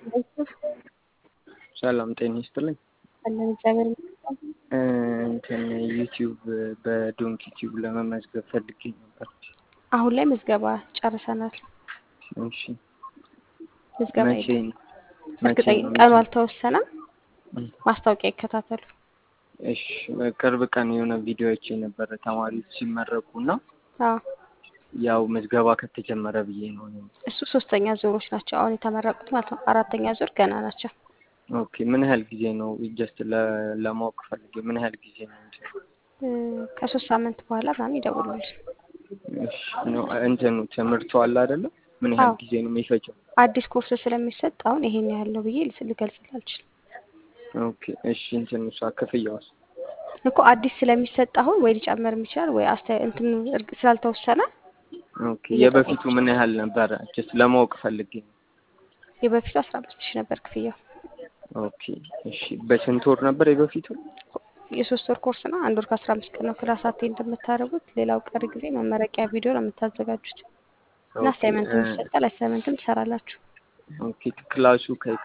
ሰላም ጤና ይስጥልኝ። አለን እግዚአብሔር ይመስገን። እንትን ዩቲዩብ በዶንኪ ቲዩብ ለመመዝገብ ፈልጌ ነበር። አሁን ላይ ምዝገባ ጨርሰናል። እሺ ምዝገባ መቼ የለም። ነው? መቼ እርግጠኛ ነው ቀኑ የሚጀምረው? አልተወሰነም። እም፣ ማስታወቂያ ይከታተሉ። እሺ በቅርብ ቀን የሆነ ቪዲዮ አይቼ ነበረ ተማሪዎች ሲመረቁ እና አዎ ያው ምዝገባ ከተጀመረ ብዬ ነው እኔም። እሱ ሶስተኛ ዙሮች ናቸው አሁን የተመረቁት ማለት ነው። አራተኛ ዙር ገና ናቸው። ኦኬ ምን ያህል ጊዜ ነው? ጀስት ለማወቅ ፈልጌ ምን ያህል ጊዜ ነው? እንትን እ፣ ከሶስት ሳምንት በኋላ ምናምን ይደውሉልን። እሺ ነው እንትኑ ትምህርቱ አለ አይደለ? ምን ያህል አዎ ጊዜ ነው የሚፈጀው? አዲስ ኮርስ ስለሚሰጥ አሁን ይሄን ያህል ነው ብዬ ልስ- ልገልጽልህ አልችልም ኦኬ እሺ እንትኑ እሷ ክፍያዋስ? እኮ አዲስ ስለሚሰጥ አሁን ወይ ሊጨምርም ይችላል ወይ አስተ እንትን እርግ- ስላልተወሰነ ኦኬ እየጠበቁ የበፊቱ ምን ያህል ነበረ? ጀስት ለማወቅ ፈልጌ ነው። የበፊቱ አስራ አምስት ሺህ ነበር ክፍያው። ኦኬ እሺ በስንት ወር ነበር የበፊቱ? የሶስት ወር ኮርስ ነው። አንድ ወር ከአስራ አምስት ቀን ነው ክላስ አቴንድ እንደምታደርጉት። ሌላው ቀሪ ጊዜ መመረቂያ ቪዲዮ ነው የምታዘጋጁት እና ኦኬ አሳይመንትም እ፣ ይሰጣል። አሳይመንትም ትሰራላችሁ። ኦኬ ክላሱ ከ